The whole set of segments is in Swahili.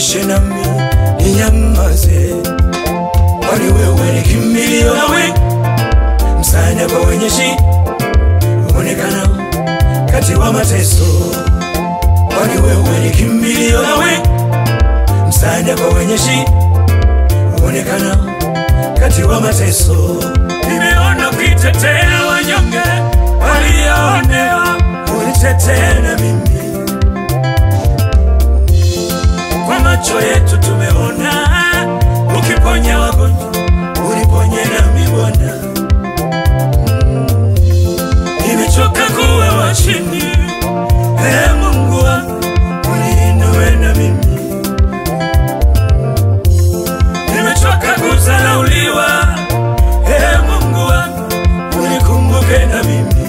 niepushe nami ninyamaze, kwani wewe ni kimbilio nawe msaada kwa wenye shida, uonekana kati wa mateso, kwani wewe ni kimbilio nawe msaada kwa wenye shida, uonekana kati wa mateso. Nimeona ukitetea wanyonge walioonewa, unitetee na mimi kwa macho yetu tumeona ukiponya wagonjwa, uniponye nami Bwana. Mm. Nimechoka kuwa wa chini, ee Mungu wangu, uniinue na mimi. Nimechoka kudharauliwa, ee Mungu wangu, unikumbuke na mimi.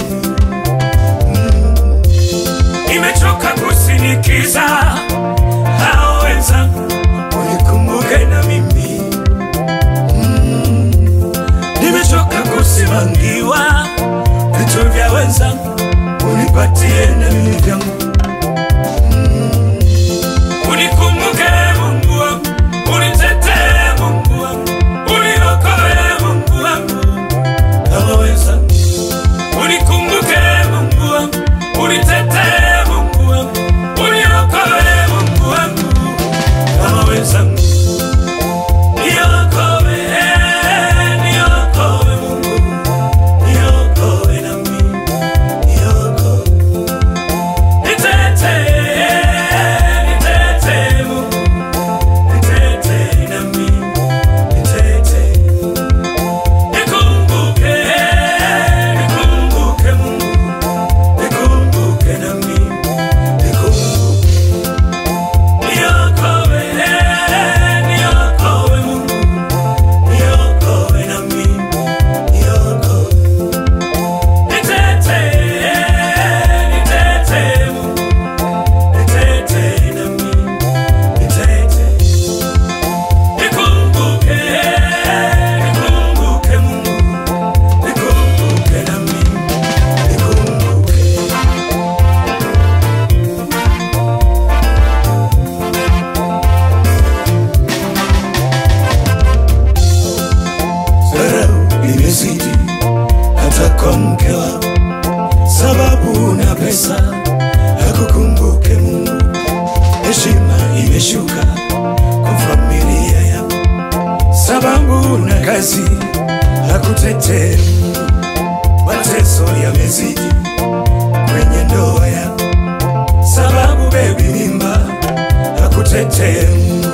Mm. Nimechoka kusinikiza hao wenzangu, unikumbuke na mimi. Mm. Nimechoka kusimangiwa vitu vya wenzangu, unipatie na mimi vyangu. Mm. Unikumbuke Mungu wangu, unitetee Mungu wangu, uniokoe Mungu wangu kama wenzangu. Unikumbuke Mungu wangu, unitetee Mungu wangu, uniokoe Mungu wangu kama wenzangu. Niokoe, niokoe Mungu, niokoe nami, niokoe. Nitetee, nitetee Mungu, nitetee nami, nitetee. Nikumbuke, nikumbuke Mungu, nikumbuke nami, nikumbuke. Niokoe, niokoe Mungu, niokoe nami, niokoe. Nitetee, nitetee Mungu, nitetee nami, nitetee. Nikumbuke, nikumbuke Mungu, nikumbuke nami, nikumbuke. Dharau imezidi hata kwa mke wako, sababu una pesa hakukumbuke Mungu. Heshima imeshuka kwa familia yako, sababu una kazi hakutetee Mungu. Mateso yamezidi kwenye ndoa yako, sababu bebi mimba hakutetee Mungu.